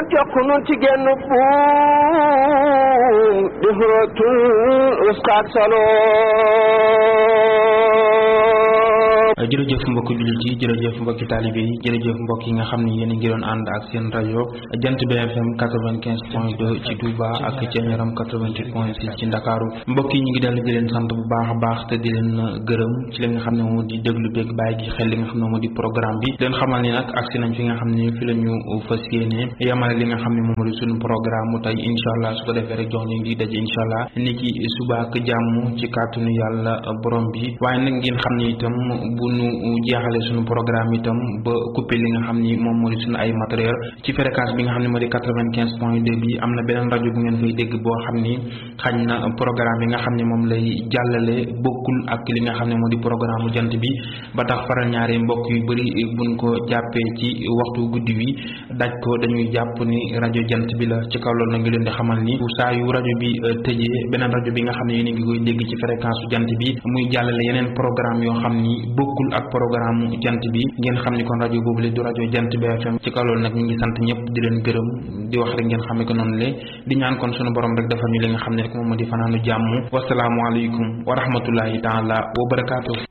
jokk nun ci genn buum di xuratul uskaak salo jërëjëf mbokki jullit yi jërëjëf mbokki taalibe yi jërëjëf mbokk yi nga xam ne yéen a ngi doon ànd ak seen rajo jant BFM 95 point 2 ci Touba ak ci Ñaram 88 point 6 ci Ndakaaru mbokk yi ñu ngi dellu di leen sant bu baax a baax te di leen gërëm ci li nga xam ne moo di déglu beeg bàyyi gi xel li nga xam ne moo di programme bi leen xamal ni nag agsi nañ fi nga xam ne fi la ñu fas yéene yamale li nga xam ne moom moo di suñu programme mu tey incha allah su ko defee rek jox leen di daje incha allah ni ki suba ak jàmm ci kàttanu yàlla borom bi waaye nag ngeen xam ne itam bu nu jeexale suñu programme itam ba coupé li nga xam ni moom moo di suñu ay matériel ci fréquence bi nga xam ne moo di quatre-vingt-quinze point deux bi am na beneen rajo bu ngeen fay dégg boo xam ni xañ na programme yi nga xam ne moom lay jàllale bokkul ak li nga xam ne moo di programme jant bi ba tax faral ñaari mbokk yu bëri buñ ko jàppee ci waxtu guddi wi daj ko dañuy jàpp ni rajo jant bi la ci kaw loolu na ngi leen di xamal ni saa yu rajo bi tëjee beneen rajo bi nga xam ne yéen a ngi koy dégg ci fréquence jant bi muy jàllale yeneen programme yoo xam ni bokkul ak programme jant bi ngeen xam ni kon rajo boobu le du rajo jant BFM ci kaw loolu nag ñu ngi sant ñëpp di leen gërëm di wax rek ngeen xamee ko noonu le di ñaan kon sunu borom rek defal ñu li nga xam ne rek moom moo di fanaanu jàmm wasalaamualeykum wa rahmatullahi taala wa barakaatu.